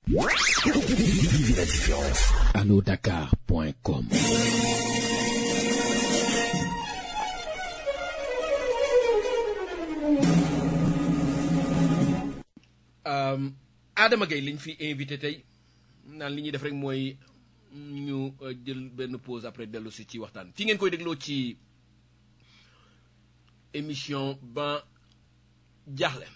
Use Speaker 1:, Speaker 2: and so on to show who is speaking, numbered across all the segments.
Speaker 1: Vivez la différence.
Speaker 2: allodakar.com
Speaker 3: Adama Gaye liñ fi invité tey naan li ñuy def rek mooy ñu euh, jël benn pause après dellu si ci waxtaan fi ngeen koy dégloo ci émission ban jaaxle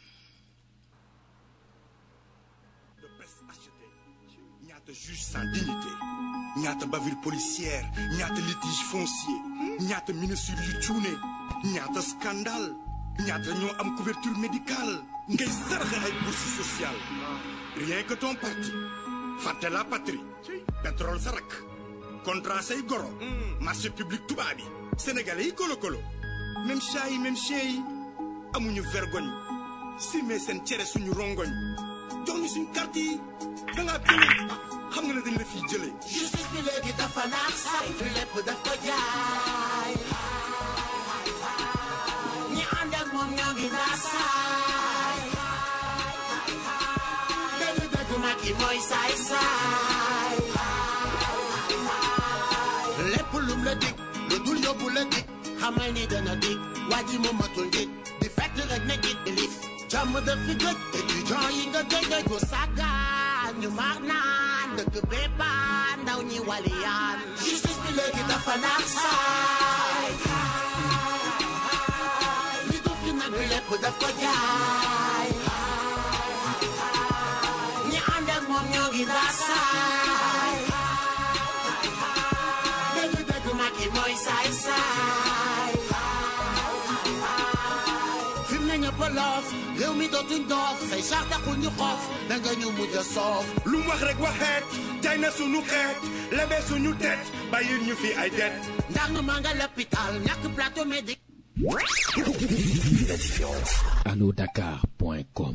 Speaker 4: de presse achetée ñaata juge sans dignité ñaata bavure policière ñaata litige foncier ñaata ministre yu cuune ñaata scandale ñaata ñoo am couverture médicale ngay saraxe ay bourse sociale rien que ton parti fàtte la patrie pétrole sa rak contrat say goro marché public tubaab yi sénégalais yi kolo kolo même chat yi même chien yi amuñu vergogne simee seen cere suñu rongoñ jox ñu suñu carte yi da ngaa pini xam nga ne dañ la fiy jëlee
Speaker 5: justice bi léegi dafa naax saay lépp daf ko jaay ñi ànd ak moom ñoo ngi naa saay dëgg dëgg mag yi mooy saay saay lépp lum la dig lu dul yóbbu la dig xamal ni dana dig waa ji mu matul ndig di fekk rek ne git ilif jàmm daf fi gëj étudiant yi nga gëj gëj bu sàggaan ñu mar naan dëkk béppaan ndaw ñi waliyaan justice bi léegi dafa naax saay li duuf ci nag bi lépp daf ko jaay ñi ànd ak moom ñoo ngi raasaay dëgg dëgg mag yi mooy saay saay fim na ñëpp loof réew mi dootuñ doof say sax taxul ñu xoof da nga ñu mujj a soof
Speaker 4: lu mu wax rek waxeet jaay na suñu xeet lebe suñu tet bàyyil ñu fi ay det
Speaker 5: ndax maa nga l'hôpital ñàkk plateau médic
Speaker 1: Vivez la différence.
Speaker 2: allodakar.com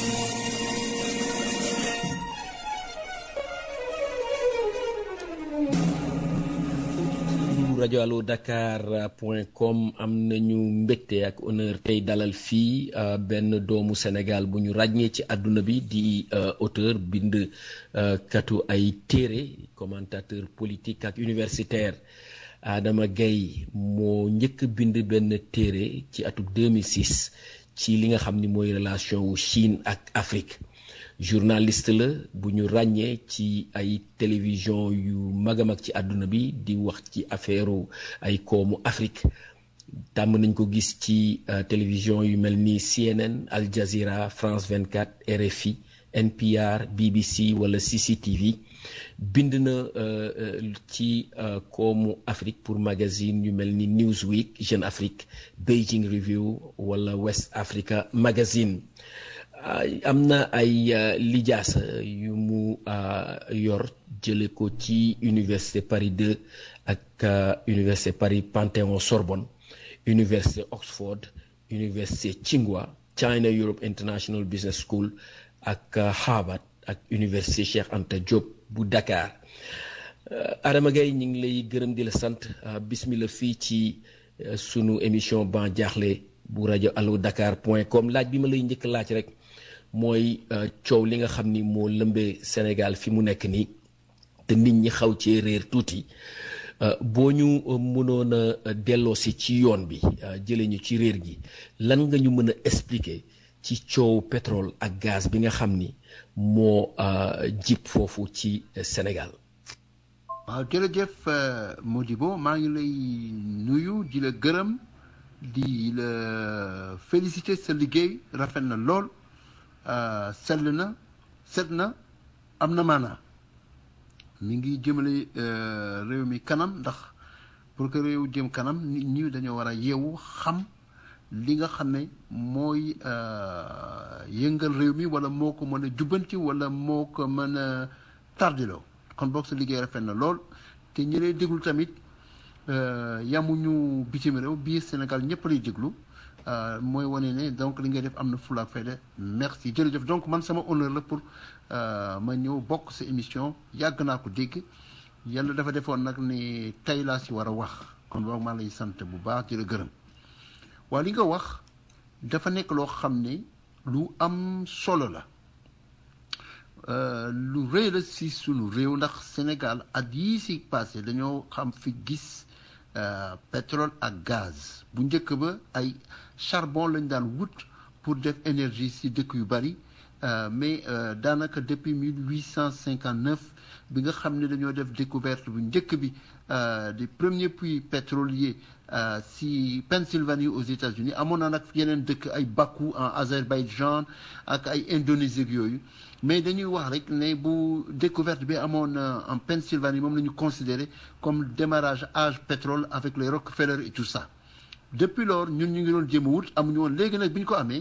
Speaker 6: rajo allo dakar point com am nañu mbégte ak honneur tey dalal fii euh, benn doomu Sénégal bu ñu ràññee ci àdduna bi di euh, auteur bind euh, katu ay téere commentateur politique ak universitaire Adama Gaye moo njëkk bind benn téere ci atum 2006 ci li nga xam ni mooy relation wu Chine ak Afrique journaliste la bu ñu ràññee ci ay télévision yu mag a mag ci àdduna bi di wax ci affaire ay koomu Afrique tàmm nañ ko gis ci euh, télévision yu mel ni CNN Al Jazeera France 24 RFI NPR BBC wala CCTV bind na euh, euh, ci koomu Afrique pour magazine yu mel ni Newsweek Jeune Afrique Beijing Review wala West Africa Magazine am na ay lijaasa yu mu yor jële ko ci université Paris 2 ak université Paris Panthéon Sorbonne université Oxford université Tsinghua China Europe International Business School ak Harvard ak université Cheikh Anta Diop bu Dakar Adama Gaye ñu ngi lay gërëm di la sant bismillah fii ci sunu émission ban jaaxle bu rajo allo dakar point com laaj bi ma lay njëkk laaj rek mooy coow li nga xam ni moo lëmbee Sénégal fi mu nekk nii te nit ñi xaw cee réer tuuti boo ñu mënoon a delloosi ci yoon bi jëlee ñu ci réer gi lan nga ñu mën a expliquer ci coow pétrole ak gaz bi nga xam ni moo jib foofu ci Sénégal.
Speaker 7: waaw jërëjëf Modibo maa ngi lay nuyu di la gërëm di la féliciter sa liggéey rafet na lool. sell na set na am na maanaa mi ngi jëmale réew mi kanam ndax pour que réew jëm kanam nit ñi dañoo war a yeewu xam li nga xam ne mooy yëngal réew mi wala moo ko mën a jubbanti wala moo ko mën a tardiloo kon boog sa liggéey rafet na lool te ñi lay déglu tamit yamuñu bitim réew biir Sénégal ñëpp lay déglu mooy wane ne donc li ngay def am na fulla ak fayda merci jërëjëf donc man sama honneur la pour ma ñëw bokk sa émission yàgg naa ko dégg yàlla dafa defoon nag ne tey laa si war a wax kon boog maa lay sant bu baax di la gërëm waaye li nga wax dafa nekk loo xam ne lu am solo la euh, lu rëy la si sunu réew ndax Sénégal at yii si passé dañoo xam fi gis euh, pétrole ak gaz bu njëkk ba ay charbon lañ daan wut pour def énergie si dëkk yu bari euh, mais euh, daanaka depuis 1859 bi nga xam ne dañoo def découverte bu njëkk bi euh, des premiers puits pétroliers euh, si Pennsylvanie aux États-Unis amoon na nag yeneen dëkk ay Bakou en Azerbaïdjan ak ay Indonésie ak yooyu mais dañuy wax rek ne bu découverte bi amoon euh, en Pennsylvanie moom la ñu considéré comme démarrage âge pétrole avec les Rockefeller et tout ça depuis lors ñun ñu ngi doon jéem a wut amuñu woon léegi nag bi ñu ko amee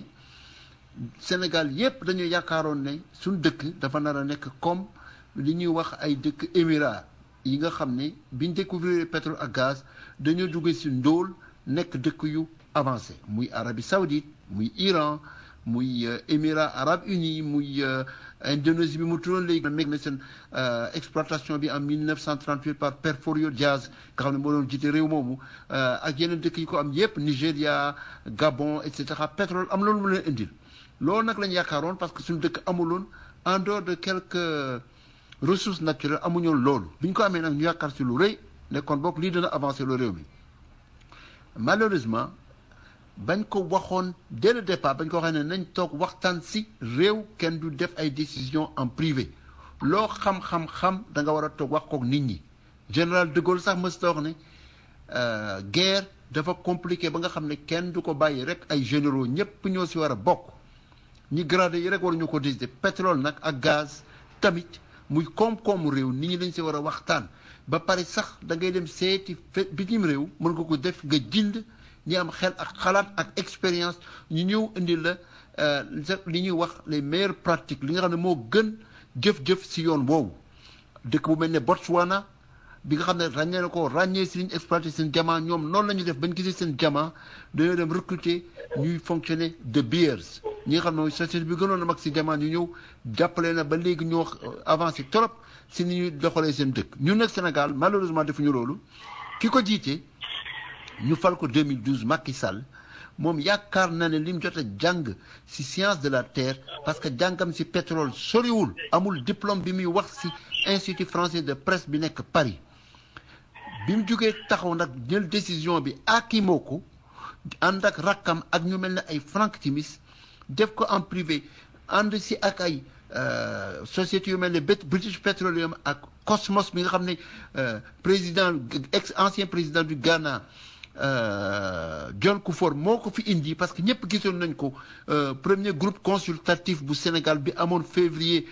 Speaker 7: Sénégal yépp dañu yaakaaroon ne suñ dëkk dafa nar a nekk comme li ñuy wax ay dëkk émirats yi nga xam ne biñ découvrir pétrole ak gaz dañoo jóge ci ndóol nekk dëkk yu avancé muy Arabie Saoudite muy Iran muy euh, Émirats arabes unis muy euh, Indonésie bi mu tuddoon léegi meg na seen euh, exploitation bi en 1938 par Porfirio Diaz nga xam ne moo doon jiite réew moomu euh, ak yeneen dëkk yi ko am yépp Nigéria Gabon et cetera pétrole am loolu mu leen indil loolu nag lañ yaakaaroon parce que suñu dëkk amuloon en dehors de quelques ressources naturelles amuñu loolu bi ñu ko amee nag ñu yaakaar si lu rëy ne kon boog lii dina avancer le réew mi malheureusement bañ ko waxoon dès le départ bañ ko waxee ne nañ toog waxtaan si réew kenn du def ay décisions en privé loo xam-xam-xam da nga war a toog wax kook nit ñi général de Gaulle sax mës ta wax ne euh, guerre dafa compliqué ba nga xam ne kenn du ko bàyyi rek ay généraux ñépp ñoo si war a bokk ñi gradé yi rek waruñu ko décider pétrole nag ak gaz tamit muy koom-koomu réew nit ñi dañ si war a waxtaan ba pare sax da ngay dem seeti fe bitim réew mën nga ko def nga jind ñi am xel ak xalaat ak expérience ñu ñëw indi la euh, li ñuy wax les meilleures pratiques li nga xam ne moo gën jëf-jëf si yoon woowu dëkk bu mel ne Botswana bi nga xam ne ràññee na ko ràññee si liñ exploité seen diamant ñoom noonu la ñuy def bañ gisee seen diamant dañoo dem recruter ñuy fonctionner de Beers ñi nga xam ne mooy société bi gënoon a mag si diamant ñu ñëw jàppale na ba léegi ñoo avancé trop si ni ñuy doxalee seen dëkk ñun nag Sénégal malheureusement defuñu loolu ki ko jiite ñu fal ko 2012 Macky Sall moom yaakaar na ne lim jot a jàng si science de la terre parce que jàngam si pétrole soriwul amul diplôme bi muy wax si institut français de presse bi nekk Paris bi mu jógee taxaw nag jël décision bi akimoo ko ànd ak rakkam ak ñu mel ne ay Frank Timis def ko en privé ànd si ak ay euh, sociétés yu mel ne Bet- British Petroleum ak Cosmos bi nga xam ne euh, président ex ancien président du Ghana euh, John Kufuor moo ko fi indi parce que ñëpp gisoon nañ ko euh, premier groupe consultatif bu Sénégal bi amoon février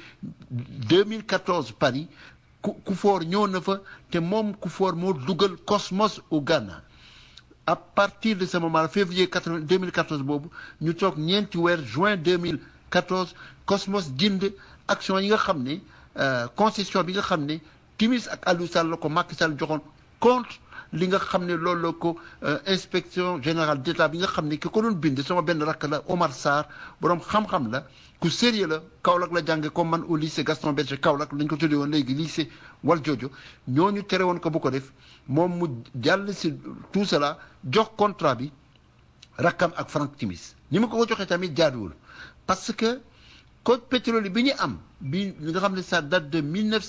Speaker 7: 2014 Paris ku Kufuor ñëw na fa te moom Kufuor moo dugal Cosmos au Ghana à partir de ce moment février 80 2014 boobu ñu toog ñeenti weer juin 2014 Cosmos jënd action yi nga xam ne euh, concession bi nga xam ne Timis ak Aliou Sall la ko Macky Sall joxoon contre li nga xam ne loolu la ko euh, inspection générale d'État bi nga xam ne ki ko doon bind sama benn rakk la Omar Sarr borom xam-xam la ku sérieux la Kaolack la jànge comme man au lycée Gaston Berger Kaolack lañ ko tuddee woon léegi lycée Valdiodio ñooñu tere woon ko bu ko def moom mu jàll si tout cela jox contrat bi rakkam ak Frank Timis ni ma ko ko joxee tamit jaaduwul parce que code pétrolier bi ñu am bi nga xam ne ça date de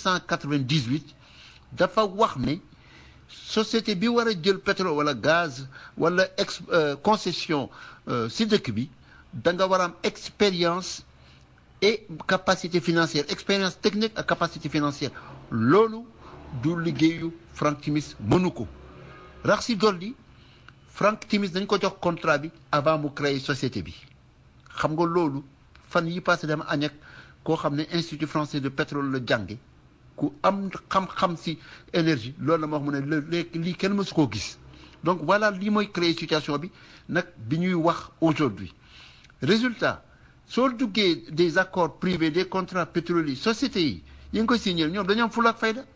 Speaker 7: 1998 dafa wax ne société bi war a jël pétrole wala gaz wala ex concession si dëkk bi da nga war a am expérience et capacité financière expérience technique ak capacité financière loolu du liggéeyu Frank Timis mënu ko rax si dolli Frank Timis dañ ko jox contrat bi avant mu créer société bi xam nga loolu fan yi passé dama añak koo xam ne institut français de pétrole la jànge ku am xam-xam si énergie loolu la ma wax mu ne léegi lii kenn mësu koo gis donc voilà lii mooy créer situation bi nag bi ñuy wax aujourd'hui résultat soo duggee des accords privés des contrats pétroliers sociétés yi yi nga koy signé ñoom dañoo am fulla ak fayda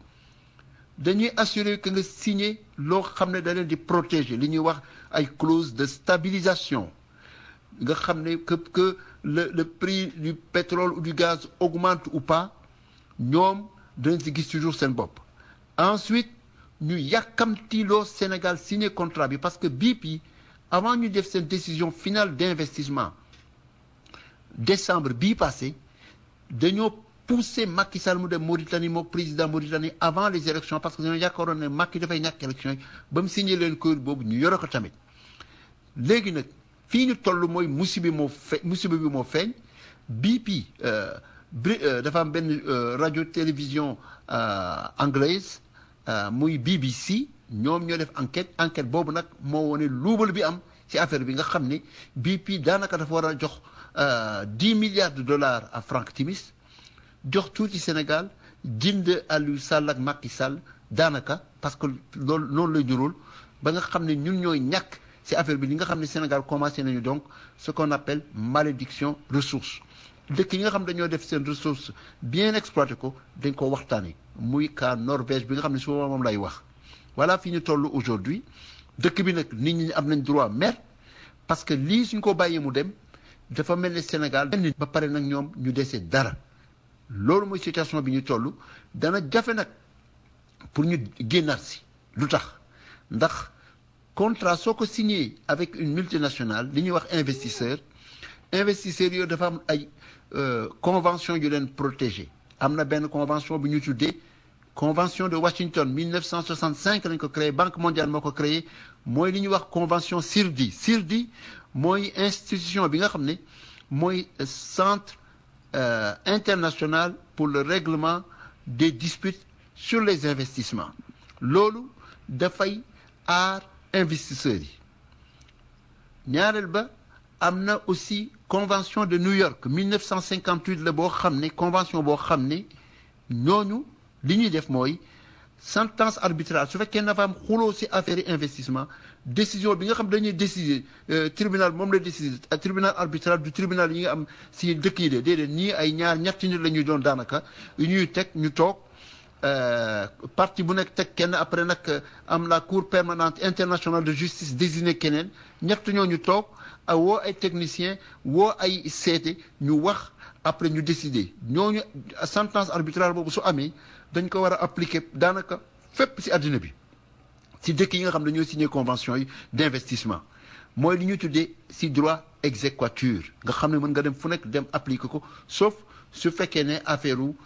Speaker 7: dañuy assurer que nga signé loo xam ne da leen di protéger li ñuy wax ay clause de stabilisation nga xam ne que que le le prix du pétrole ou du gaz augmente ou pas ñoom danañ si gis toujours seen bopp ensuite ñu yàkkamtiloo Sénégal signé contrat bi parce que BP avant ñu def seen décision finale d'investissement décembre bii passé dañoo poussé Macky Sall mu dem Mauritanie mook président Mauritanie avant les élections parce que dañoo yaakaaroon ne Macky dafay ñàkk élections yi ba mu signé leen kër boobu ñu yore ko tamit léegi nag fii ñu toll mooy musiba moo fe musiba bi moo feeñ BP bri dafa am benn radio télévision anglaise muy BBC ñoom ñoo def enquête enquête boobu nag moo wone luubal bi am ci affaire bi nga xam ni BP daanaka dafa war a jox dix milliards de dollars à Franck Timis jox tuuti Sénégal jënd Aliou Sall ak Macky Sall daanaka parce que loolu noonu lay juróol ba nga xam ne ñun ñooy ñàkk ci affaire bi li nga xam ne Sénégal commencé nañu donc ce qu'on appelle malédiction ressources dëkk yi nga xam dañoo def seen ressource bien exploité ko dañ ko waxtaanee muy cas Norvège bi nga xam ne su moom lay wax. voilà fi ñu toll aujourd'hui dëkk bi nag nit ñi am nañ droit mer parce que lii suñ ko bàyyee mu dem dafa mel ne Sénégal benn ba pare nag ñoom ñu dese dara loolu mooy situation bi ñu toll dana jafe nag pour ñu génnaat si lu tax ndax contrat soo ko signé avec une multinationale li ñuy wax investisseur investisseurs yooyu dafa am ay convention yu leen protégé am na benn convention bu ñu tuddee convention de Washington 1965 lañ ko créé banque mondiale moo ko créé mooy li ñuy wax convention CIRDI CIRDI mooy institution bi nga xam ne mooy centre international pour le règlement des disputes sur les investissements loolu dafay aar investisseurs yi ñaareel ba am na aussi convention de New York 1958 la boo xam ne convention boo xam ne ñooñu li ñuy def mooy sentence arbitrale su fekkee dafa am xuloo ci affaire investissement décision bi nga xam dañuy décider tribunal moom la décider tribunal arbitral du tribunal yi nga am ci dëkk yi de déedéet ñii ay ñaar ñetti nit la ñuy doon daanaka yu ñuy teg ñu toog parti bu nekk teg kenn après nag am la cour permanente internationale de justice désigné keneen ñett ñoo ñu toog woo ay technicien woo ay seete ñu wax après ñu décider ñooñu sentence arbitrale boobu su amee dañ ko war a appliquer daanaka fépp ci àddina bi ci dëkk yi nga xam dañoo signé convention yi d'investissement mooy li ñuy tuddee ci droit exéquatur nga xam ne mën nga dem fu nekk dem appliquer ko sauf su fekkee ne affaire u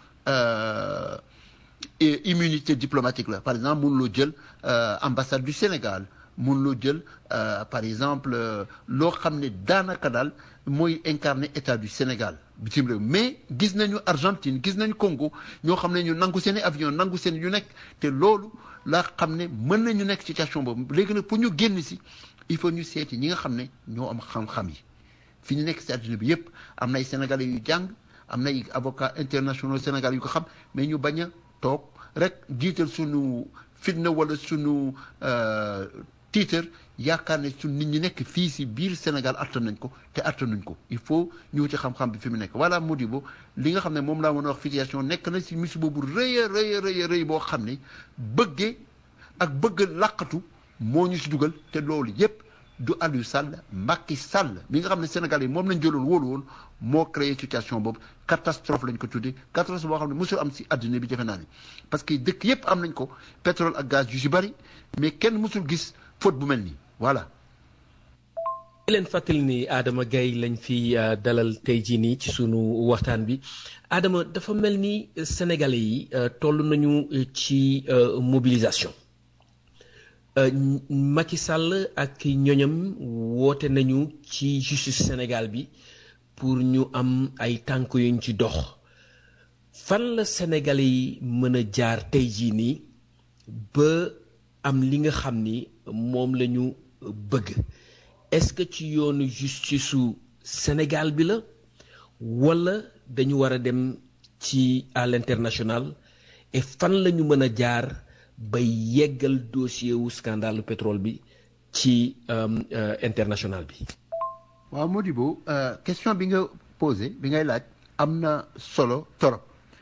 Speaker 7: immunité diplomatique la par exemple mun loo jël ambassade du Sénégal mun loo jël par exemple loo xam ne daanaka daal mooy incarner état du Sénégal bitim réew mais gis nañu Argentine gis nañu Congo ñoo xam ne ñu nangu seen i avion nangu seen yu nekk te loolu laa xam ne mën nañu nekk ci situation boobu léegi nag pour ñu génn si il faut ñu seeti ñi nga xam ne ñoo am xam-xam yi fi ñu nekk si àddina bi yépp am na ay sénégalais yu jàng am na ay avocats internationaux Sénégal yu ko xam mais ñu bañ a toog rek jiital sunu fitna wala sunu titre yaakaar ne su nit ñi nekk fii si biir Sénégal attan nañ ko te attanuñ ko il faut ñu wuti xam-xam bi fi mu nekk voilà Modibo li nga xam ne moom laa mën a wax situation nekk na si musiba bu rëy a rëy a rëy rëy boo xam ne bëggee ak bëgg làqatu moo ñu si dugal te loolu yépp du Aliou Sall Macky Sall mi nga xam ne Sénégal yi moom lañ jëloon wóolu woon moo créé situation boobu catastrophe lañ ko tuddee catastrophe boo xam ne mosul am si àddina bi defe naa ni parce que dëkk yépp am nañ ko pétrole ak gaz yu si bari mais kenn mosul gis faute bu mel nii voilà.
Speaker 6: di leen fàttali ni Adama Gaye lañ fi dalal tey jii nii ci sunu waxtaan bi Adama dafa mel ni sénégalais yi toll nañu ci mobilisation Macky Sall ak ñoñam woote nañu ci justice Sénégal bi pour ñu am ay tànk yuñ ci dox fan la sénégalais yi mën a jaar tey jii nii ba am li nga xam ni moom la ñu bëgg est-ce que ci yoonu justice su Sénégal bi la walla dañu war a dem ci à l'international et fan la ñu mën a jaar ba yeggal dossier wu scandale pétrole bi ci international bi.
Speaker 7: waaw Modibo question bi nga posé bi ngay laaj am na solo torop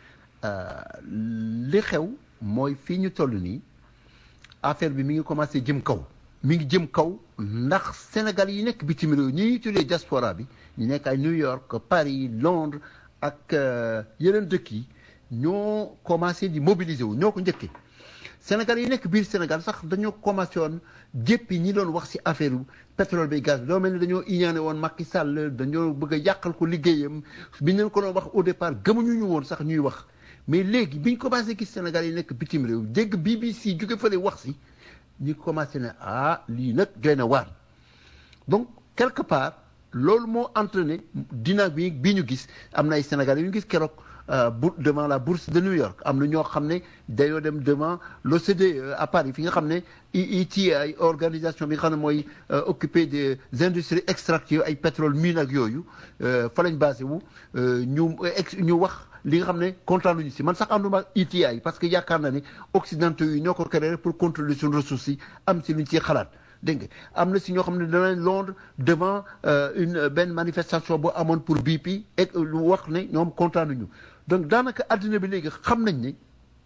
Speaker 7: li xew mooy fii ñu toll nii affaire bi mi ngi commencé jëm kaw. mi ngi jëm kaw ndax Sénégal yi nekk bitim réew ñi ñuy tuddee diaspora bi ñu nekk ay New York Paris Londres ak yeneen dëkk yi ñoo commencé di mobiliser wu ñoo ko njëkkee Sénégal yi nekk biir Sénégal sax dañoo commencé woon jéppi ñi doon wax ci affaire pétrole bi gaz bi doo mel ni dañoo iñaane woon Macky Sall dañoo bëgg a yàqal ko liggéeyam bi ñu leen ko doon wax au départ gëmuñu ñu woon sax ñuy wax mais léegi biñ commencé gis Sénégal yi nekk bitim réew dégg BBC jóge fële wax ci ñu commencé ne ah lii nag doy na waar donc quelque part loolu moo entraîné dynamique bi ñu gis am na ay Sénégalais yu ñu gis keroog bu devant la bourse de New York am na ñoo xam ne dañoo dem devant l'OCDE à Paris fi nga xam ne IET ay organisation bi nga xam ne mooy occupé des industries extractives ay pétrole mine ak yooyu fa lañ basé wu ñu ex ñu wax li nga xam ne kontaan nañu si man sax ànduma ak ETI parce que yaakaar naa ne occidentaux yi ñoo ko créé pour contrôler suñu ressources yi am si luñ ciy xalaat dégg nga am na si ñoo xam ne danañ Londres devant une benn manifestation boo amoon pour BP et lu wax ne ñoom kontaan nañu donc daanaka àddina bi léegi xam nañ ne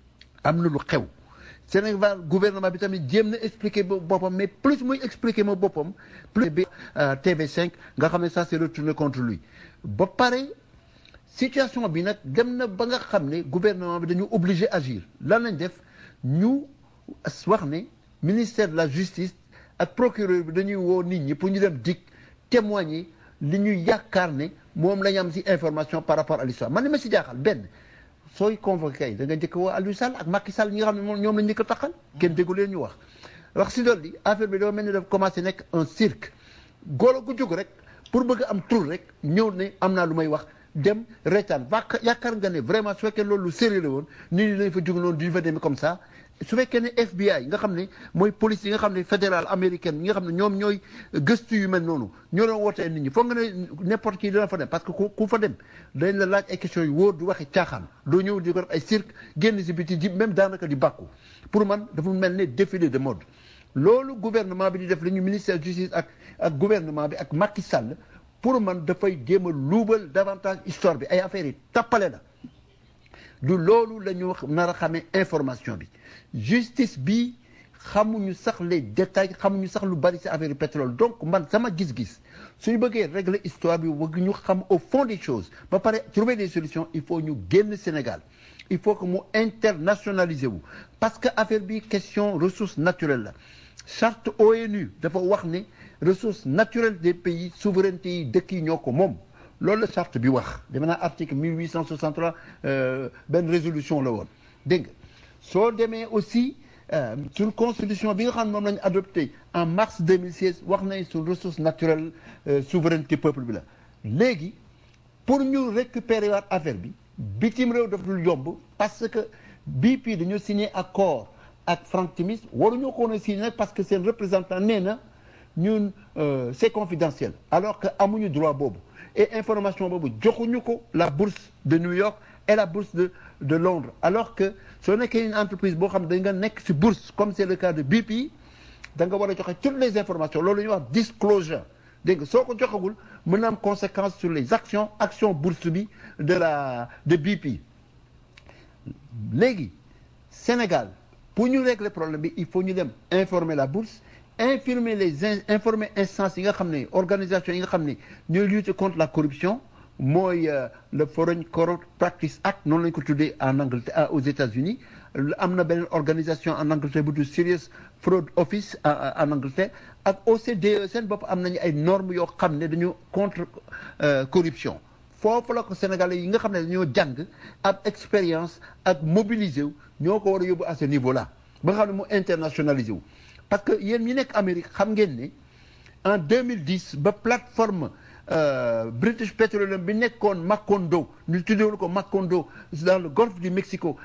Speaker 7: am na lu xew Sénégal gouvernement bi tamit jéem na expliquer boppam mais plus muy expliquer ma boppam plus bi TV5 nga xam ne ça s'est retourné contre lui ba pare situation bi nag dem na ba nga xam ne gouvernement bi dañu obligé agir lan lañ def ñu wax ne ministère de la justice ak procureur bi dañuy woo nit ñi pour ñu dem dik témoigner li ñu yaakaar ne moom la ñu am ci information par rapport à l'histoire man li ma ci jaaxal benn sooy convoqué da nga njëkk woo Aliou Sall ak Macky Sall ñi nga xam ne moom ñoom la njëkk a taxal kenn déggu leen ñu wax wax ci dolli affaire bi dafa mel ni dafa commencé nekk un cirque golo gu jóg rek pour bëgg am tur rek ñëw ne am naa lu may wax dem reetaan va yaakaar nga ne vraiment su fekkee loolu lu sérieux la woon nit ñi dañ fa jóg noonu duñu fa demee comme ça su fekkee ne FBI nga xam ne mooy police yi nga xam ne fédérale américaine yi nga xam ne ñoom ñooy gëstu yu mel noonu ñoo doon wootee nit ñi foog nga ne n'importe qui dina fa dem parce que ku ku fa dem dañ la laaj ay questions yu wóor du waxi caaxaan doo ñëw di ko def ay cirque génn si biti ji même daanaka di bàkku pour man dafa mel ne défilé de mode loolu gouvernement bi di def la ñu ministère justice ak ak gouvernement bi ak Macky Sall pour man dafay jéem a luubal davantage histoire bi ay affaires yi tappale la du loolu la ñu nar a xamee information bi justice bi xamuñu sax les détails xamuñu sax lu bari ci affaire pétrole donc man sama gis-gis suñu bëggee régler histoire bi bëgg ñu xam au fond des choses ba pare trouver des solutions il faut ñu génn Sénégal il faut que mu internationaliser wu parce que affaire bi question ressources naturelles la charte ONU dafa wax ne ressources naturelles des pays souveraineté yi dëkk yi ñoo ko moom loolu la charte bi wax deme naa article 1863 benn résolution la woon dégg nga soo demee aussi sur constitution bi nga xam ne moom lañu adopté en mars 2016 wax nañ sur ressources naturelles souveraineté peuple bi la léegi pour ñu récupérer waat affaire bi bitim réew daf dul yomb parce que BP dañoo signé accord ak Frank Timis waruñoo ko woon a signé parce que seen représentant nee na ñun c'est confidentiel alors que amuñu droit boobu et information boobu joxuñu ko la bourse de New York et la bourse de de Londres alors que soo nekkee une entreprise boo xam ne da nga nekk ci bourse comme c'est le cas de BP da nga war a joxe toutes les informations loolu ñuy wax disclosure dégg nga soo ko joxagul mën na am conséquence sur les actions actions bourse bi de la de BP léegi Sénégal pour ñu régler problème bi il faut ñu dem informer la bourse informer les informer instances yi nga xam ne organisation yi nga xam ne ñooy lutter contre la corruption mooy le Foreign Corrupt Practice Act noonu lañu ko tuddee en Angleterre aux États-Unis am na beneen organisation en Angleterre bu tudd Serious Fraud Office en Angleterre ak OCDE seen bopp am nañu ay normes yoo xam ne dañu contre corruption foofu la ko Sénégalais yi nga xam ne dañoo jàng ak expérience ak mobiliser wu ñoo ko war a yóbbu à ce niveau là ba nga xam ne mu internationalisé wu parce que yéen ñi nekk Amérique xam ngeen ne en 2010 ba plateforme British Petroleum bi nekkoon Macondo ñu tuddewoon ko Macondo dans le golfe du Mexico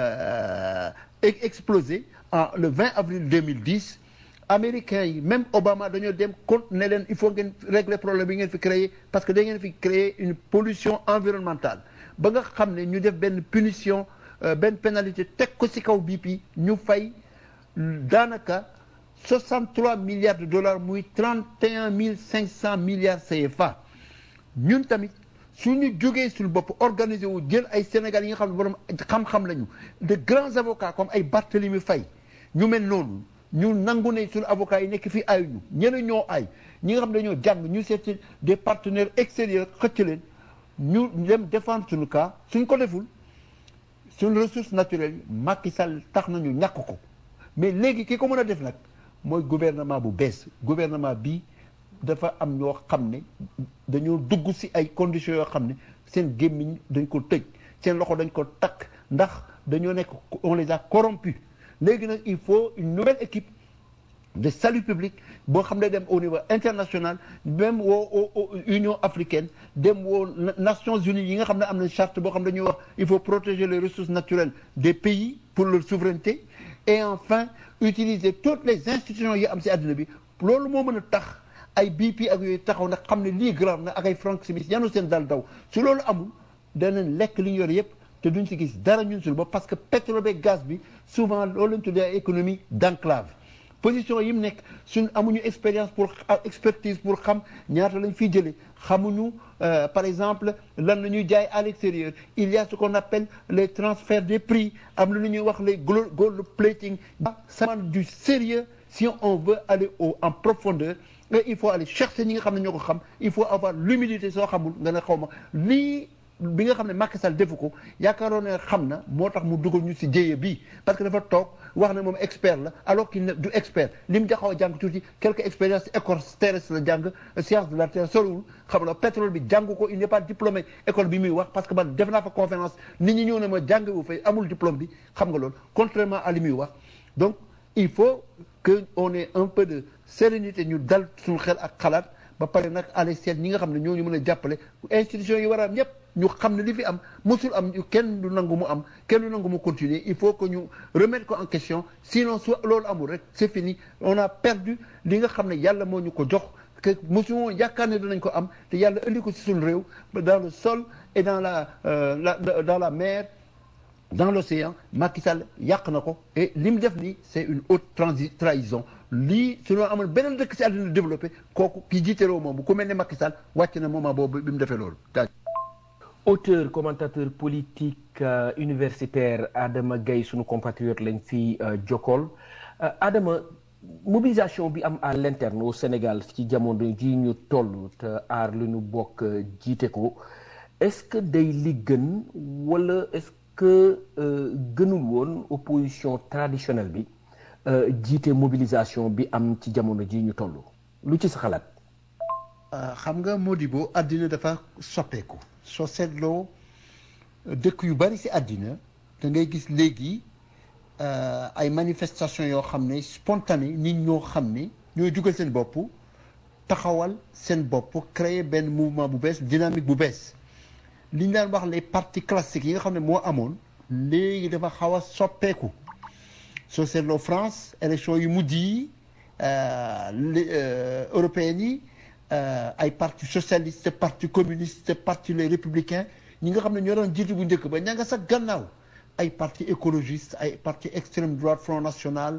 Speaker 7: explosé en le 20 avril 2010 américains yi même Obama dañoo dem compte ne leen il faut ngeen régler problème bi ngeen fi créer parce que da ngeen fi créer une pollution environnementale ba nga xam ne ñu def benn punition benn pénalité teg ko ci kaw BP ñu fay daanaka 63 milliards de dollars muy 31 500 milliards CFA ñun tamit suñu jógee suñu bopp organisé wu jël ay Sénégal yi nga xam ne borom xam-xam lañu de grands avocats comme ay Barthélemy Faye ñu mel noonu ñu nangu ne suñu avocats yi nekk fii ay ñu ñeneen ñoo ay ñi nga xam ne dañoo jàng ñu seet des partenaires extérieurs xëcc leen ñu dem défendre suñu cas suñ ko deful suñu ressources naturelles yi Macky Sall tax nañu ñàkk ko mais léegi ki ko mën a def nag mooy gouvernement bu bees gouvernement bi dafa am ñoo xam ne dañoo dugg ci ay conditions yoo xam ne seen gémmiñ dañ ko tëj seen loxo dañ ko takk ndax dañoo nekk on les a corrompus léegi nag il faut une nouvelle équipe de salut public boo xam ne dem au niveau international même woo au Union africaine dem woo Nations unies yi nga xam ne am na charte boo xam ne dañuy wax il faut protéger les ressources naturelles des pays pour leur souveraineté et enfin utiliser toutes les institutions yi am ci àddina bi loolu moo mën a tax ay BP ak yooyu taxaw nag xam ne lii grave na ak ay Frank Smith yanu seen dal daw su loolu amul danañ lekk li ñu yor yëpp te duñ ci gis dara ñun suñu bopp parce que pétrole beeg gaz bi souvent loolu lañ tuddee ay économie d'enclave position yi mu nekk suñ amuñu expérience pour expertise pour xam ñaata lañ fiy jëlee xamuñu par exemple lan la ñuy jaay à l'extérieur il y a ce qu'on appelle les transferts des prix am na lu ñuy wax les gold plating ça demande du sérieux si on veut aller au en profondeur et il faut aller chercher ñi nga xam ne ñoo ko xam il faut avoir l'humilité soo xamul nga ne xaw ma lii bi nga xam ne Macky Sall defu ko yaakaaroon ne xam na moo tax mu dugal ñu ci jéye bii parce que dafa toog wax ne moom expert la alors qu'il ne du expert li mu jaxaw a jàng tuuti quelque expérience école terrestre la jàng science de la terre soriwul xam nga pétrole bi jàng ko il n'est pas diplômé école bi muy wax parce que man def naa fa conférence nit ñi ñëw ne ma jàng wu fay amul diplôme bi xam nga loolu contrairement à li muy wax donc il faut que on ait un peu de sérénité ñu dal suñu xel ak xalaat ba pare nag aller seet ñi nga xam ne ñoo ñu mën a jàppale institution yi war a am ñëpp ñu xam ne li fi am mosul am kenn du nangu mu am kenn du nangu mu continuer il faut que ñu remettre ko en question sinon su loolu amul rek c'est fini on a perdu li nga xam ne yàlla moo ñu ko jox que mosu woon yaakaar ne dinañ ko am te yàlla indi ko ci suñu réew dans le sol et dans la euh, la dans la mer dans l'océan Macky Sall yàq na ko et li mu def nii c'est une haute transi trahison lii su ñu amoon beneen dëkk ci àddina développé kooku ki jiite réew moom bu ku mel ne Macky Sall wàcc na moment boobu bi mu defee loolu.
Speaker 6: auteur commentateur politique euh, universitaire Adama Gaye sunu compatriote lañ fi euh, jokkool euh, Adama mobilisation bi am à l'interne au Sénégal ci jamono ji ñu toll te aar lu ñu bokk jiite ko est-ce que day li gën wala est-ce que gënul woon opposition traditionnelle bi jiite mobilisation bi am ci jamono ji ñu toll lu ci sa xalaat.
Speaker 7: xam nga Modibo àddina dafa soppeeku. soo seetloo dëkk yu bari ci àddina da ngay gis léegi ay manifestations yoo xam ne spontané nit ñoo xam ne ñoo jugal seen bopp taxawal seen bopp créer benn mouvement bu bees dynamique bu bees li ñu daan wax les partis classiques yi nga xam ne moo amoon léegi dafa xaw a soppeeku soo seetloo France élection yu mujj yi européennes yi ay parti socialiste parti communiste parti les républicains ñi nga xam ne ñoo doon jiitu bu njëkk ba ña nga sax gannaaw ay parti écologiste ay parti extrême droite Front National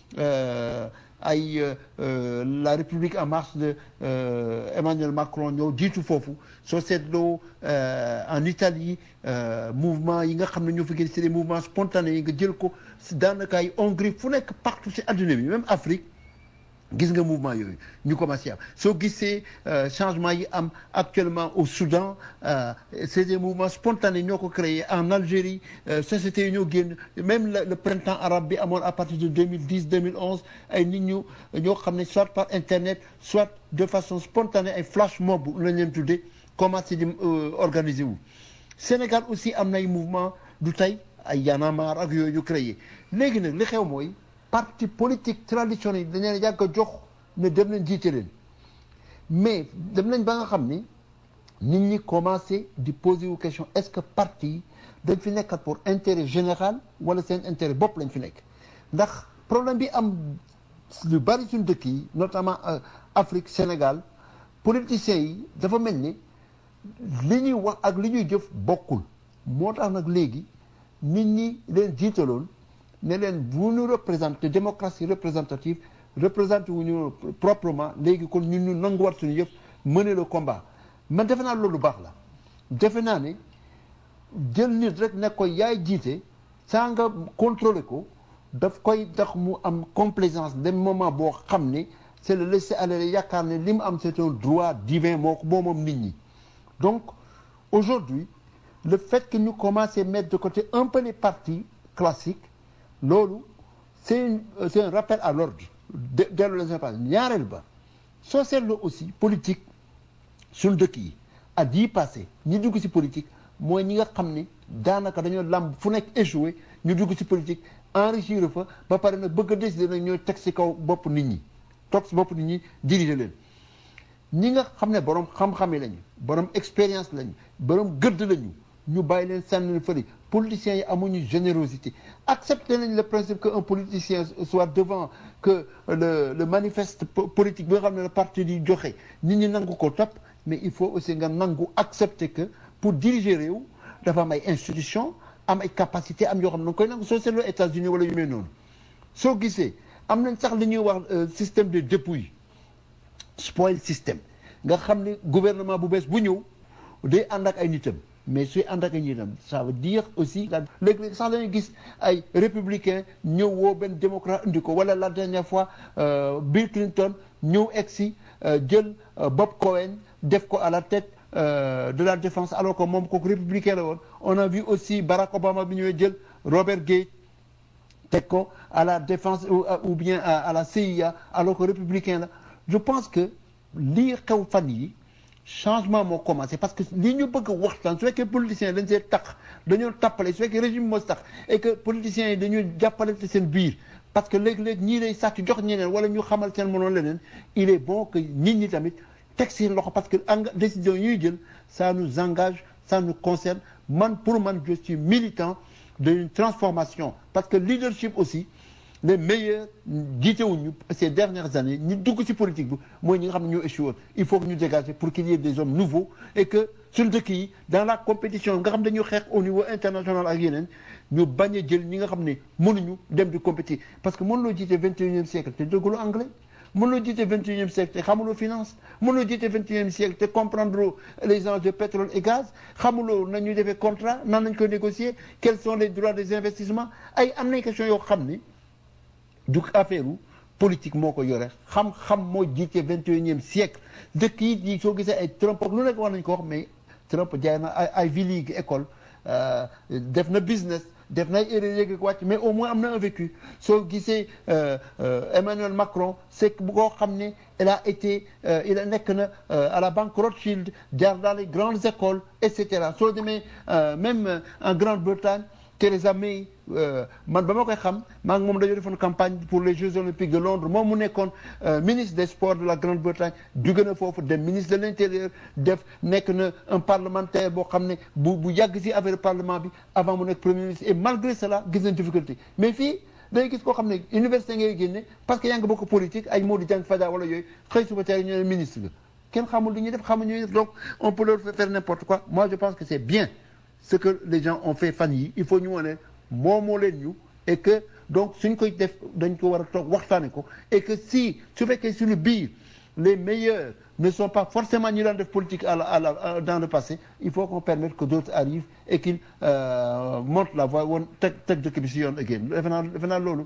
Speaker 7: ay la République en marche de Emmanuel Macron ñoo jiitu foofu soo seetloo en Italie mouvement yi nga xam ne ñoo fi gën c'est des mouvements spontanés yi nga jël ko si daanaka ay Hongrie fu nekk partout si adduna bi même Afrique gis nga mouvement yooyu ñu commencé am soo gisee changement yi am actuellement au Soudan c'est des mouvements spontanés ñoo ko créé en Algérie sociétés yi ñoo génn même le printemps arabe bi amoon à partir de 2010 2011 ay nit ñu ñoo xam ne soit par internet soit de façon spontanée ay flash mob lañ leen tuddee commencé di organiser wu. Sénégal aussi am na ay mouvement du tey ay Y'en a marre ak yooyu ñu créé léegi nag li xew mooy. parti politique traditionnel yi dañ leen yàgg a jox ne dem leen jiite leen mais dem nañ ba nga xam ni nit ñi commencé di poser wu question est-ce que parti yi dañ fi nekkat pour intérêt général wala seen intérêt bopp lañ fi nekk ndax problème bi am lu bari suñu dëkk yi notamment Afrique Sénégal politiciens yi dafa mel ni li ñuy wax ak li ñuy jëf bokkul moo tax nag léegi nit ñi leen jiitaloon ne leen bu ñu représenter démocratie représentative représenté wu ñu proprement léegi kon ñun ñu nanguwaat suñu yëf mener le combat man defe naa loolu baax la defe naa ne jël nit rek ne ko yaay jiite saa nga contrôler ko daf koy tax mu am complaisance dem moment boo xam ne c'est le laisser aller yaakaar ne li mu am c'est un droit divin moo ko moo moom nit ñi donc aujourd'hui le fait que ñu commencer mettre de côté un peu les partis classiques loolu c'est une c'est un rappel à l'ordre de dellu la pas ñaareel ba soo seetloo aussi politique suñu dëkk yi at yii passé ñi dugg ci politique mooy ñi nga xam ne daanaka dañoo làmb fu nekk échoué ñu dugg ci politique enrichir fa ba pare nag bëgg a décider nag ñooy teg ci kaw bopp nit ñi toog ci bopp nit ñi diriger leen ñi nga xam ne borom xam-xam yi lañu borom expérience lañu borom gëdd lañu ñu bàyyi leen sànni leen fële politiciens yi amuñu générosité accepter nañ le principe que un politicien soit devant que le le manifeste politique bi nga xam ne le parti di joxe nit ñi nangu ko topp mais il faut aussi nga nangu accepter que pour diriger réew dafa am ay institution am ay capacité am yoo xam ne da nga koy nangu soo seetloo États-Unis wala yu mel noonu soo gisee am nañ sax li ñuy wax système de dépouille spoil système nga xam ne gouvernement bu bees bu ñëw day ànd ak ay nitam mais suy ànd ak ay nitam ça veut dire aussi léeg-léeg sax dañuy gis ay républicain ñëw woo benn démocrate indi ko wala la dernière fois Bill Clinton ñëw egg si jël Bob Cohen def ko à la tête de la défense alors que moom kooku républicain la woon on a vu aussi Barack Obama bi ñëwee jël Robert Gates teg ko à la défense ou bien à la CIA alors que républicain la je pense que lii xew fan yi changement moo commencé parce que li ñu bëgg a waxtaan su fekkee politiciens yi dañ see tax dañoo tappale su fekkee régime moo tax et que politiciens yi dañuy jàppale te seen biir parce que léegi-léegi ñii lay sàcc jox ñeneen wala ñu xamal seen mënoon leneen il est bon que nit ñi tamit teg seen loxo parce que eng décision ñuy jël ça nous engage ça nous concerne man pour man je suis militant d'une transformation parce que leadership aussi les meilleurs jiitewuñu ces dernières années ñi dugg ci politique bi mooy ñi nga xam ne ñoo échoué il faut que ñu dégager pour qu'il y ait des hommes nouveaux et que suñu dëkk yi dans la compétition nga xam dañu xeex au niveau international ak yeneen ñu bañ a jël ñi nga xam ne mënuñu dem di compétir parce que mënuloo jiite vingt et unième siècle te dëgguloo anglais mënuloo jiite vingt et unième siècle te xamuloo finance mënuloo jiite vingt et unième siècle te comprendre les enjeux de pétrole et gaz xamuloo nañuy defee contrat nan nañ koy négocier quels sont les droits des investissements ay am nañ question yoo xam ni du affaire politique moo ko yore xam-xam moo jiite vingt et unième siècle dëkk yi yi soo gisee ay Trump ak lu nekk wax nañ ko wax mais Trump jaay na ay Ivy League école def na business def na ay erreur yéegi ko wàcc mais au moins am na un vécu soo gisee Emmanuel Macron c'est bu koo xam ne il a été il a nekk na à la banque Rothschild jaar dans les grandes écoles et cetera soo demee même en Grande-Bretagne Theresa May man ba ma koy xam maa ngi moom dañoo defoon campagne pour les Jeux olympiques de Londres moom mu nekkoon ministre des sports de la Grande-Bretagne jóge na foofu dem ministre de l'intérieur def nekk na un parlementaire boo xam ne bu bu yàgg ci affaire parlement bi avant mu nekk premier ministre et malgré cela gis nañ difficulté mais fii day gis koo xam ne université ngay génne parce que yaa ngi bokk politique ay Modou Diagne Fada wala yooyu xëy suba tey ñu ne ministre la kenn xamul li ñuy def xamul ñuy def donc on peut leur faire n'importe quoi moi je pense que c'est bien ce que les gens ont fait fan yi il faut ñu wane moo moo leen ñu et que donc suñ koy def dañ ko war a toog waxtaane ko et que si su fekkee suñu biir les meilleurs ne sont pas forcément ñi daan def politique à la à la dans le passé il faut qu'on permette que d'autres arrivent et qu'ils euh, montrent la voie woon teg teg dëkk bi si yoon again defe naa defe naa loolu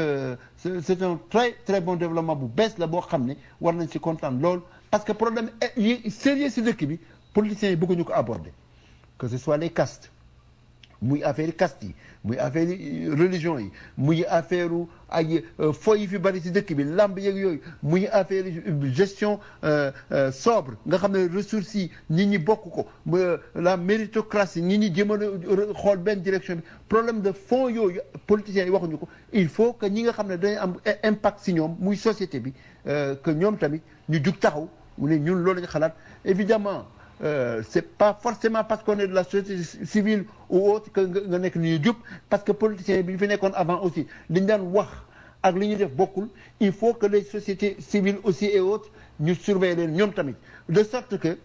Speaker 7: c'est un très très bon développement bu bees la boo xam ne war nañ si kontaan lool parce que problème yi sérieux si dëkk bi politiciens yi bëgguñu ko aborder que ce soit les castes muy affaire caste yi muy affaire religion yi muy affaire ay fo yi fi bari ci dëkk bi lamb yeeg yooyu muy affaire gestion sobre nga xam ne ressources yi nit ñi bokk ko la méritocratie nit ñi jëmal xool benn direction bi problème de fond yooyu politiciens yi waxuñu ko il faut que ñi nga xam ne dañu am impact ci ñoom muy société bi que ñoom tamit ñu jug taxaw mu ne ñun loolu lañu xalaat évidemment Euh, c'est pas forcément parce qu'on est de la société civile ou autre que nga nekk ni ñu jub parce que politiciens bi ñu fi nekkoon avant aussi li ñu daan wax ak li ñuy def bokkul il faut que les sociétés civiles aussi et autres ñu surveiller leen ñoom tamit de sorte que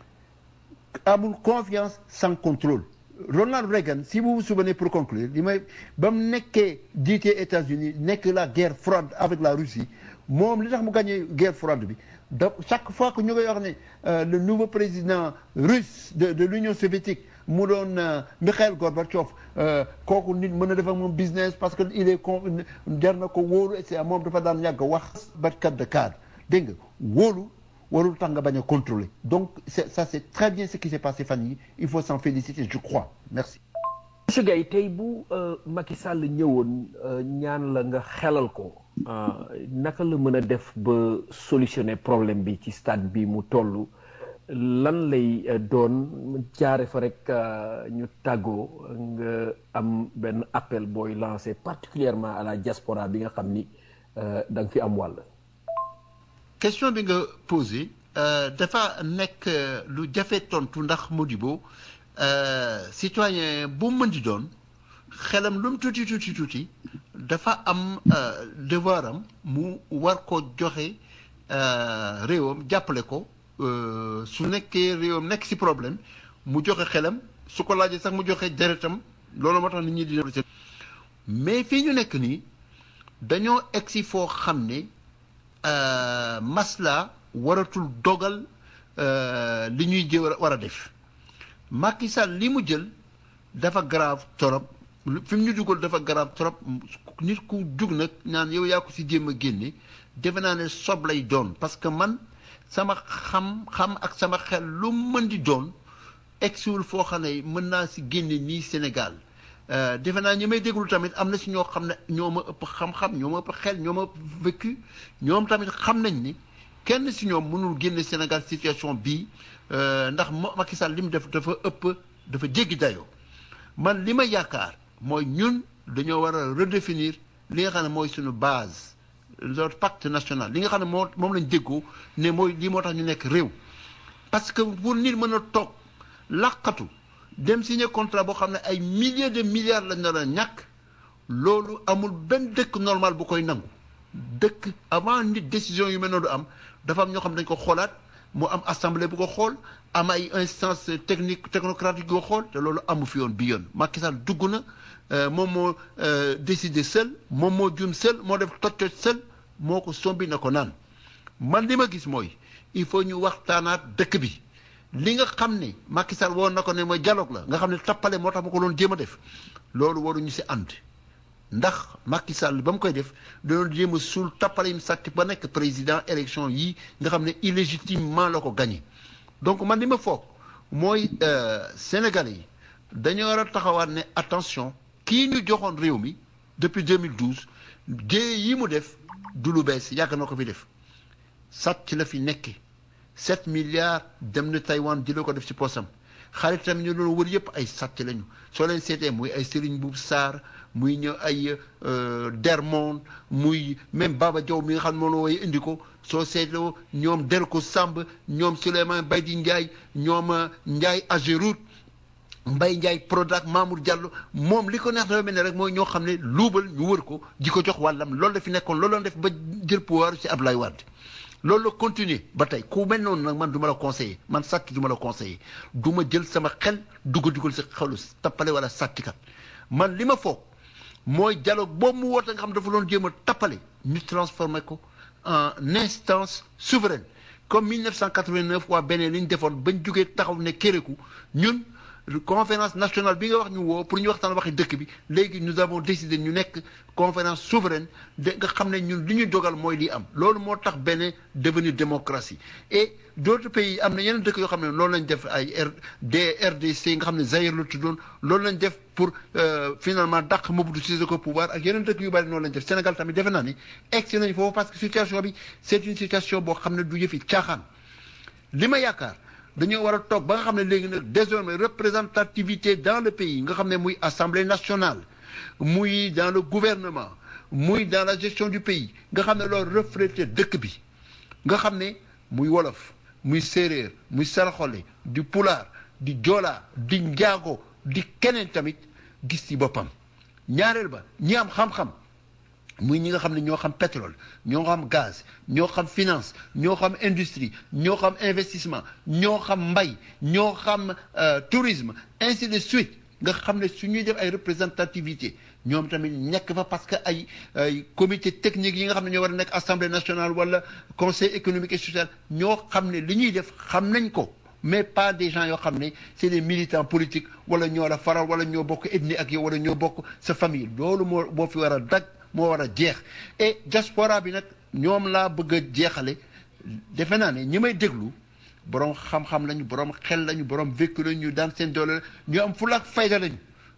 Speaker 7: amul confiance sans contrôle Ronald Reagan si vous vous souvenez pour conclure li may ba mu nekkee jiite États-Unis nekk la guerre froide avec la Russie moom li tax mu gagné guerre froide bi da chaque fois que ñu koy wax ne le nouveau président russe de de l'Union soviétique mu doon Mikhail Gorbatchev kooku nit mën na def ak moom business parce que il est con jar na ko wóolu et c'est moom dafa daan yàgg wax batkat de cadre dégg nga wóolu warul tax nga bañ a contrôler donc c'est ça c'est très bien ce qui s'est passé fan yi il faut s'en féliciter je crois merci
Speaker 6: monsieur Gaye tey bu euh, Macky Sall ñëwoon euh, ñaan la nga xelal ko euh, naka la mën a def ba solutionner problème bi ci stade bi mu toll lan lay euh, doon jaare fa rek euh, ñu tàggoo nga am benn appel booy lancé particulièrement à la diaspora bi nga xam ni euh, da nga fi am wàll
Speaker 7: question bi nga posé euh, dafa nekk euh, lu jafe tontu ndax Modibo euh, citoyen bu mën di doon xelam lu mu tuuti tuuti tuuti dafa am euh, devoir am mu war ko joxe euh, réewam jàppale ko euh, su nekkee réewam nekk ci problème mu joxe xelam su ko laajee sax mu joxe deretam loolu moo tax nit ñi di mais fii ñu nekk nii dañoo egsi foo xam ne euh, masla waratul dogal euh, li ñuy jë war a def Macky Sall li mu jël dafa grave trop lu- fi mu ñu dugal dafa grave trop nit ku jug nag naan yow yaa ko si jéem a génne defe naa ne sob lay doon parce que man sama xam-xam ak sama xel lu mën di doon egsiwul foo xam ne mën naa si génne nii Sénégal Euh, defe naa ñi may déglu tamit am na si ñoo xam ne ñoo ma ëpp xam-xam ñoo ma ëpp xel ñoo ma ëpp vécu ñoom tamit xam nañ ni kenn si ñoom mënul génne Sénégal situation bii euh, ndax Mo- Macky Sall li mu def dafa ëpp dafa jéggi dayoo man li ma yaakaar mooy ñun dañoo war a redéfinir li nga xam ne mooy suñu base notre pacte national li nga xam ne moo moom lañ déggoo ne mooy lii moo tax ñu nekk réew parce que pour nit mën a toog làqatu dem signer contrat boo xam ne ay milliers de milliards lañ nar a ñàkk loolu amul benn dëkk normal bu koy nangu dëkk avant nit décision yu mel noonu am dafa am ñoo xam ne dañ ko xoolaat mu am assemblée bu ko xool am ay instance technique technocratique yu ko xool te loolu amu fi yoon bi yoon Macky Sall dugg na euh, moom moo euh, décidé seul moom moo jum seul moo def toj-toj seul moo ko sombi na ko naan man li ma gis mooy il faut ñu waxtaanaat dëkk bi li nga xam ne Macky Sall woon na ko ne mooy dialogue la nga xam ne tappale moo tax ma ko doon jéem a def loolu waruñu si ànd ndax Macky Sall ba mu koy def doon jéem a suul tappale yi mu sàcc ba nekk président élection yi nga xam ne illégitimement la ko gagné donc man li ma foog mooy euh, Sénégalais yi dañoo war a taxawaat ne attention kii ñu joxoon réew mi depuis 2012 géey yi mu def du lu bees yàgg na ko fi def sàcc la fi nekke 7 milliards dem na Taïwan jëlee ko def ci poosam xaritam ñu doon wër yëpp ay sàcc lañu soo leen seetee muy ay Serigne Boub Sarr muy ñëw ay euh, Dermond muy même Baba Diaw mi nga xam ne moom la wooye indi ko soo seetloo ñoom Derko Samb ñoom Souleymane Baydi Ndiaye ñoom euh, Ndiaye Ageroute Mbaye Ndiaye Prodac Mamour Diallo moom li ko neex dafa mel ne rek mooy ñoo xam ne luubal ñu wër ko di ko jox wàllam loolu la fi nekkoon loolu la def ba jël pouvoir ci Abdoulaye Wade loolu la continuer ba tey ku mel noonu nag man du ma la conseiller man sàcc du ma la conseiller du ma jël sama xel dugg dugal si xelu tappale wala sàcckat man li ma foog mooy dialogue boobu mu woote nga xam dafa doon jéem a tappale ñu transformé ko en instance souveraine comme 1989 waa beneen li ñu defoon bañ jógee taxaw ne kéréku ñun conférence nationale bi nga wax ñu woo pour ñu waxtaan waxi dëkk bi léegi nous avons décidé ñu nekk conférence souveraine de nga xam ne ñun li ñu dogal mooy li am loolu moo tax benn devenir démocratie et d' autres pays am na yeneen dëkk yoo xam ne loolu lañ def ay R DRDC nga xam ne Zaïre la tuddoon loolu lañ def pour euh, finalement dàq Mobutu Sese Ko pouvoir ak yeneen dëkk yu bari noonu lañ def Sénégal tamit defe naa ni egsi nañ foofu parce que situation bi c' est une situation boo xam ne du yëfi caaxaan li ma yaakaar dañoo war a toog ba nga xam ne léegi nag désormais représentativité dans le pays nga xam ne muy assemblée nationale muy dans le gouvernement muy dans la gestion du pays nga xam ne loolu reflété dëkk bi nga xam ne muy wolof muy séeréer muy saraxole di pulaar di joolaa di njaago di keneen tamit gis ci boppam ñaareel ba ñi am xam-xam muy ñi nga xam ne ñoo xam pétrole ñoo xam gaz ñoo xam finance ñoo xam industrie ñoo xam investissement ñoo xam mbay ñoo xam euh, tourisme ainsi de suite nga xam ne su ñuy def ay représentativité ñoom tamit nekk fa parce que ay ay comité technique yi nga xam ne ñoo war a nekk assemblée nationale wala conseil économique et social ñoo xam ne li ñuy def xam nañ ko mais pas des gens yoo xam ne c'est des militants politiques wala ñoo la faral wala ñoo bokk ethnie ak yow wala ñoo bokk sa famille loolu moo moo fi war a dag moo war a jeex et diaspora bi nag ñoom laa bëgg a jeexale defe naa ne ñi may déglu borom xam-xam lañu borom xel lañu borom vécu lañu ñu daan seen doole ñu am fulla ak fayda lañu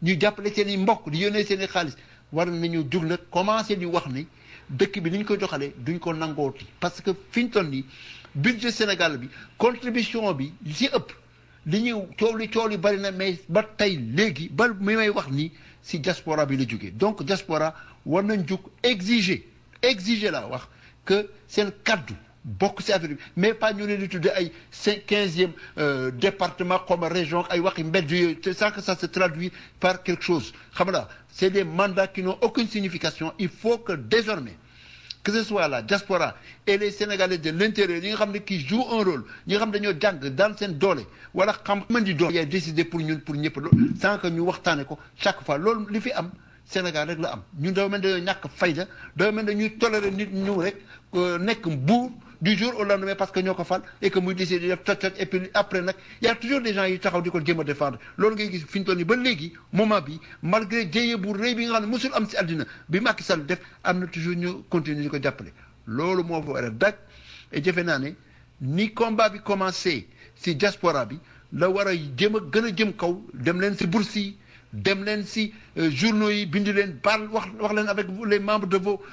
Speaker 7: ñu jàppale seen i mbokk di yónnee seen i xaalis war nañu jug nag commencé di wax ni dëkk bi ni ñu koy doxalee duñ ko nangooti parce que fi ñu toll nii budget Sénégal bi contribution bi li ci ëpp li ñuy coow li coow li bari na mais ba tey léegi ba mi may wax nii si diaspora bi la jógee donc diaspora war nañ jug exiger exiger laa wax que seen kaddu bokk si affaire bi mais pas ñu leen di tudde ay cinq quinzième département comme région ay waxi mbedd yooyu te sans que ça se traduit par quelque chose xam nga c'est des mandats qui n'ont aucune signification il faut que désormais que ce soit la diaspora et les Sénégalais de l'intérieur ñi nga xam ne qui jouent un rôle ñi nga xam dañoo jàng daan seen doole wala xam mën di doon yaay décidé pour ñun pour ñëpp loolu sans que ñu waxtaane ko chaque fois loolu li fi am Sénégal rek la am ñun dafa mel dañoo ñàkk fayda dafa mel dañuy tolérer nit ñu rek nekk buur du jour au lendemain parce que ñoo ko fal et que muy décider di def toj toj et puis après nag y a toujours des gens yu taxaw di ko jéem a défendre loolu ngay gis fi ñu toll nii ba léegi moment bi malgré jéye bu rëy bi nga xam ne mosul am si àddina bi Macky Sall def am na toujours ñu continuer di ko jàppale loolu moo fa war a dak et jëfe naa ne ni combat bi commencé si diaspora bi la war a jëm a gën a jëm kaw dem leen si bourse yi dem leen si journaux yi bind leen baal wax wax leen avec les membres de vos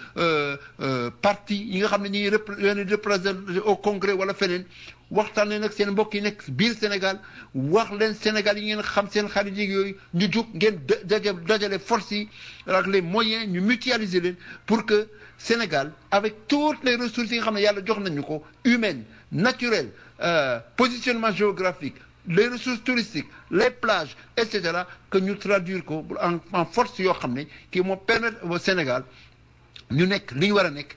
Speaker 7: partis yi nga xam ne ñi leen représenté au congrès wala feneen waxtaan leen ak seen mbokk yi nekk biir Sénégal wax leen Sénégal yi ngeen xam seen xarit yi yooyu ñu jug ngeen daja dajale force yi ak les moyens ñu mutualiser leen pour que Sénégal avec toutes les ressources yi nga xam ne yàlla jox nañu ko humaines naturelles positionnement géographique les ressources touristiques les plages et cetera que ñu traduire ko en en force yoo xam ne kii moo permettre au Sénégal ñu nekk li ñu war a nekk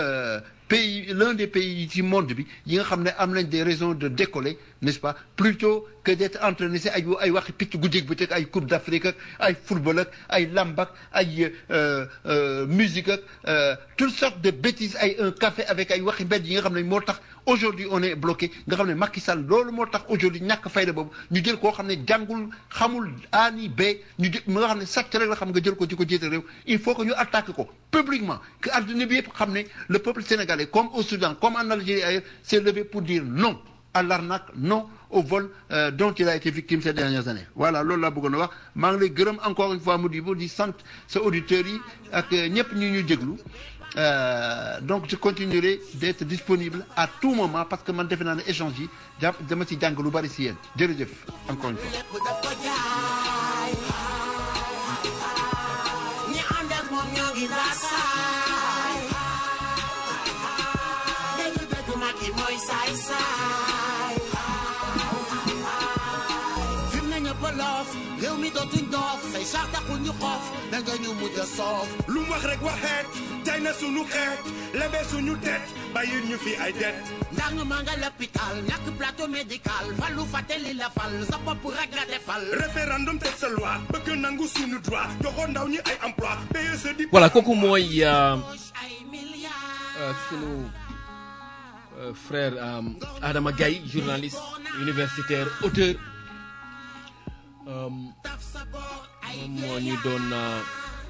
Speaker 7: pays l'un des pays ci monde bi yi nga xam ne am nañ des raisons de décoller n'est-ce pas plutôt que d'être entraîné si ay ay waxi picc guddeeg bi teg ay coupe d'Afrique ak ay football ak ay lamb ak ay musique ak toutes sortes de bêtises ay un café avec ay waxi mbedd yi nga xam ne moo tax aujourd'hui on est bloqué nga xam ne Macky Sall loolu moo tax aujourd'hui ñàkk fayda boobu ñu jël koo xam ne jàngul xamul aani ba ñu jël nga xam ne sàcc rek la xam nga jël ko ci ko jiite réew il faut que ñu attaque ko publiquement que adduna bi yëpp xam ne le peuple sénégalais comme au Soudan comme en Algérie ailleurs s'est levé pour dire non à l'arnaque non au vol euh, dont il a été victime ces dernières années voilà loolu laa bëggoon a wax maa ngi lay gërëm encore une fois Modibo di sant sa auditeurs yi ak ñëpp ñu ñu déglu donc je continuerai d'être disponible à tout moment parce que man defe naa ne échange yi ja dama ci jàng lu bari si yéen jërëjëf encore une fois.
Speaker 5: lépp daf ko jaay ñi ànd ak moom ñoo ngi raasaay dégg dégg Macky mooy saay saay fi mu ne ñëpp a loof réew mi dootuñ doof say sax taxul ñu xoof da nga ñu mujj a soof
Speaker 4: lu mu wax rek waxeet tey na sunu xeet lebe suñu tet bàyyil ñu fi ay det
Speaker 5: ndang maa nga l'hôpital ñàkk plateau médical fallu fàtte li la fal sa bopp rek la defal
Speaker 4: référendum teg sa loi bëgg nangu suñu droit joxoon ndaw ñi ay emploi paye sa di
Speaker 3: voilà kooku mooy euh,
Speaker 5: ay milliards
Speaker 3: euh, sunu euh, frère euh, Adama Gaye journaliste universitaire auteur euh, moom moo ñu doon euh,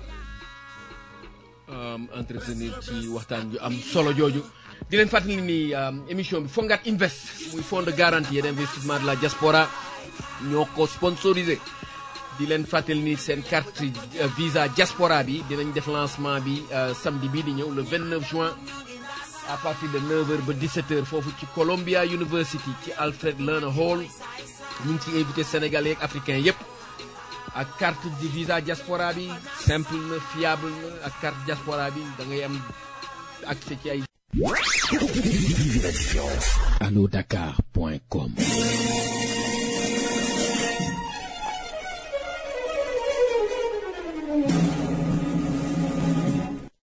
Speaker 3: euh, entretenir ci waxtaan ju am solo jooju di leen fàttali ni euh, émission bi Fongat Invest muy fonds de garantie et d'investissement de la diaspora ñoo ko sponsorisé di leen fàttali ni seen carte euh, visa diaspora bi dinañ def lancement bi euh, samedi bii di ñëw le 29 juin à partir de 9h ba 17h foofu ci Columbia University ci Alfred Lerner Hall ñu ngi ci invité sénégalais ak africain yépp ak carte de visa diaspora bi simple na fiable na ak carte diaspora bi da ngay am accès ci ay
Speaker 1: Vivez la différence.
Speaker 2: allodakar.com